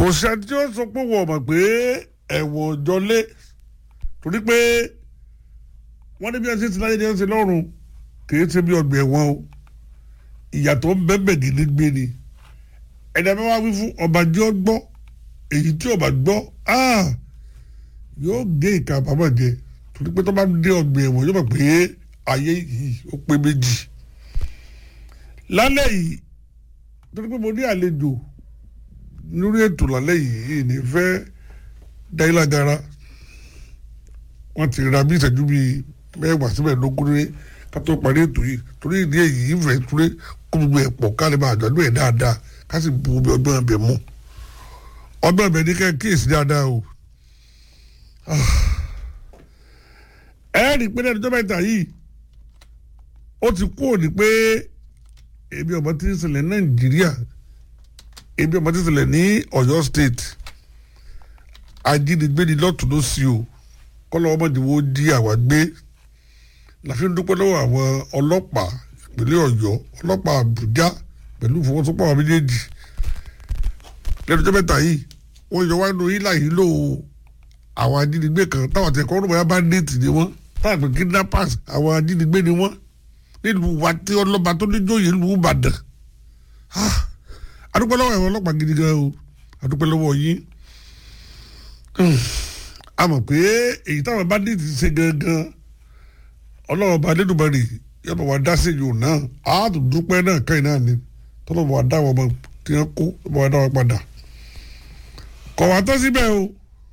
kò sẹ́ni tí ó sọ pé wọ́n mọ̀ pé ẹ̀wọ̀n jọlé torí pé wọ́n ní bí wọ́n ṣe ti láyé ní ẹ̀sìn lọ́rùn kì í ṣe bí ọgbẹ̀ ẹ̀wọ̀n o ìyàtọ̀ ń bẹ́ẹ̀ bẹ́ẹ̀ gidi gbé ni ẹ̀dá bá wá wí fún ọba jẹ́ ọ gbọ́ èyí tí ọba gbọ́ yóò gé ìka àbámọ̀ jẹ torí pé tó bá dé ọgbẹ̀ ẹ̀wọ̀n yóò mọ̀ pé ayé yìí ó pé méjì lálẹ́ yìí torí pé mo ní àlejò lórí ètò lálẹ́ yìí ní fẹ́ dáìlágara wọ́n ti ra bí ìṣẹ́jú bíi mẹ́wàá síbẹ̀ lógún ní ká tó parí ètò yìí torí ìdí èyí ìfẹ́ túré kó gbogbo ẹ̀ pọ̀ ká lè máa àjọ̀dún ẹ̀ dáadáa ká sì bu omi ọgbọ́n ẹbẹ̀ mú ọgbọ́n ẹbẹ̀ ní ká kíyèsí dáadáa o ẹ rí i pé ní ẹjọ́ mẹ́ta yìí ó ti kú òní pé ebi ọmọ tí ń ṣẹlẹ̀ Nàìjíríà ebi ọmọ tí ń ṣẹlẹ̀ ní Ọ̀yọ́ state ajínigbé ni lọ́tún ló sí o kọ́lọ́ ọmọdé wo di àwa gbé láfi ń dúpẹ́ lọ́wọ́ àwọn ọlọ́pàá ìpínlẹ̀ Ọ̀yọ́ ọlọ́pàá Àbújá pẹ̀lú ìfọwọ́sowọ́pọ̀ àwọn méjèèjì lẹ́nu ọjọ́ mẹ́ta yìí wọ́n yọ wá nínú ilà yìí lò àwọn ajínigbé kan táwọn àti ẹ̀kọ́ ọ̀rùnmọ̀ yá bá déètì ni wọ́n táwọn àgbẹ̀ kidnappers àwọn ajínigbé ni wọ́n nílùú wa tí ọlọ́ba tó níjòyè ìlú Ìbàdàn adúpẹ́ lọ́wọ́ ẹ̀wọ̀n ọlọ́pàá gidi gan o adúpẹ́ lọ́wọ́ yín a mọ̀ pé èyí táwọn bá déètì ṣe gangan ọlọ́wọ́ bá dédùbọ̀rì yọ̀bọ̀ wá dá sí yòó náà a tún dúpẹ́ náà káyìn náà ni tọ́lọ́bọ̀ wá dá wọn ọmọ tí wọ́n kó yọ̀bọ̀ wá dá wọn padà kọ̀ wá tán síbẹ̀ o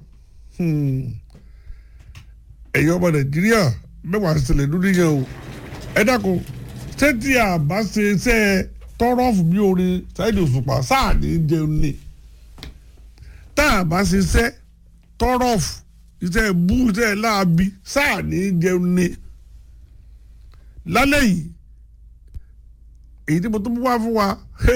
ẹ̀yin ọmọ Nàìjíríà mẹ́wàá ṣẹlẹ̀ lórí yẹn o ẹ dákun ṣé tí a bá ṣe iṣẹ́ tọrọ fún bí orin Saheed Òṣùpá sáà ní jẹun ni tá a bá ṣe iṣẹ́ tọrọ fún iṣẹ́ bú iṣẹ́ láabi sáà ní jẹun ni lálẹ́ yìí èyí tí mo tún wá fún wa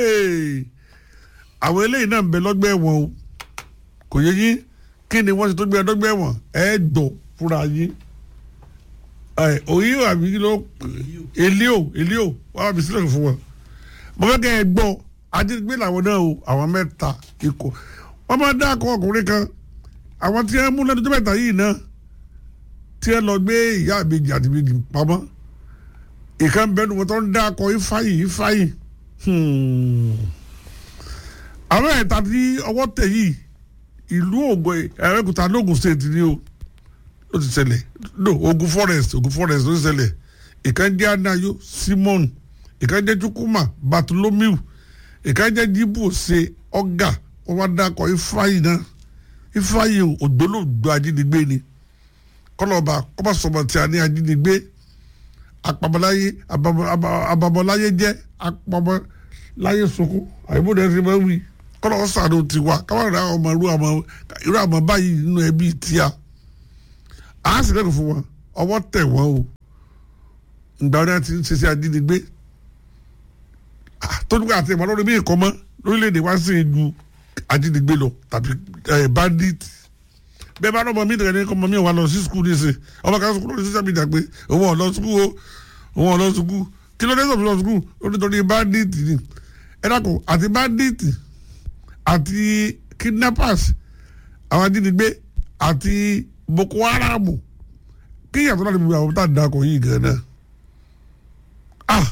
àwọn eléyìí náà ń bẹ lọ́gbẹ́ ẹ̀wọ̀n o kò yẹ yín kí ni wọ́n ṣe tó gbé ẹdọ́gbẹ́ ẹ̀wọ̀n ẹ̀ gbọ́ fúnra yín òyìn àbí kí ló elio elio wàá bí sílẹ̀ fún wọn mo fẹ́ kẹ́ ẹ gbọ́ ajínigbé làwọn náà o àwọn mẹ́ta ikọ̀ wọ́n máa dá akọ ọkùnrin kan àwọn tí wọ́n mú lẹ́nu tó mẹ́ta yìí náà tí wọ́n lọ gbé ìyá àbejì àti ìbejì pamọ́ ìkan bẹ́ẹ̀ ni wọ́n tó ń dá akọ ifáyì ifáyì àwọn ẹ̀ta tí ọwọ́ tẹ̀ yìí ìlú ògùn ẹ̀rẹ́kùtà lóògùn state ni o ló ti ṣẹlẹ̀ no ogun forest ogun forest ló ti ṣẹlẹ̀ ìkan jẹ́ anayo simon ìkan jẹ́ chukwuma bartholomew ìkan jẹ́ jibu ṣe ọ̀gá wọ́n wá dákọ̀ ifeanyi náà ifeanyi ògbólógbò ajínigbé ni kọlọ́ba kọ́má sọ̀mọ̀ tí a ní ajínigbé apamọ́láyé abamọ́láyé jẹ́ apamọ́láyé sunkún àyẹ̀bọ̀dé ti máa ń wí kọ́lọ́ sàánú tiwa káwọn ìrà ọmọ irú àmọ́ báyìí nínú ẹbí tíya a sì lẹ́nu fún wọn ọwọ́ tẹ̀ wọ́n o ìgbà wọn ti ń ṣiṣẹ́ ajínigbé tójú àti ìmọ̀ lórí bí nǹkan mọ́ lórílẹ̀‐èdè wá sí ju ajínigbé lọ tàbí bandit bẹ́ẹ̀ bá lọ́mọ mi nìkan ọmọ mi wà lọ sí skul níṣẹ́ ọmọ kan sukùl lórí social media pé òun ò lọ skul o òun ò lọ skul kí ló dé sọ̀rọ̀ lọ skul ó ní torí bandit ni ẹ dákun àti bandit àti kidnappers àwọn ajínigbé àti boko haram kí yàtọ̀ láti bí àwọn tá a dakọ̀ yìí gan náà ah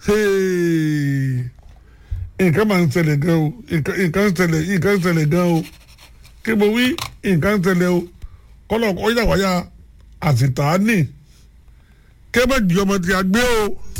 nǹkan máa ń ṣẹlẹ̀ gan o nǹkan ń ṣẹlẹ̀ nǹkan ń ṣẹlẹ̀ gan o kí mo wí nǹkan ń ṣẹlẹ̀ o kọ́lọ̀ ọ̀yà wáyà àsìtáàní kí ẹ bá jí ọmọ tí a gbé o.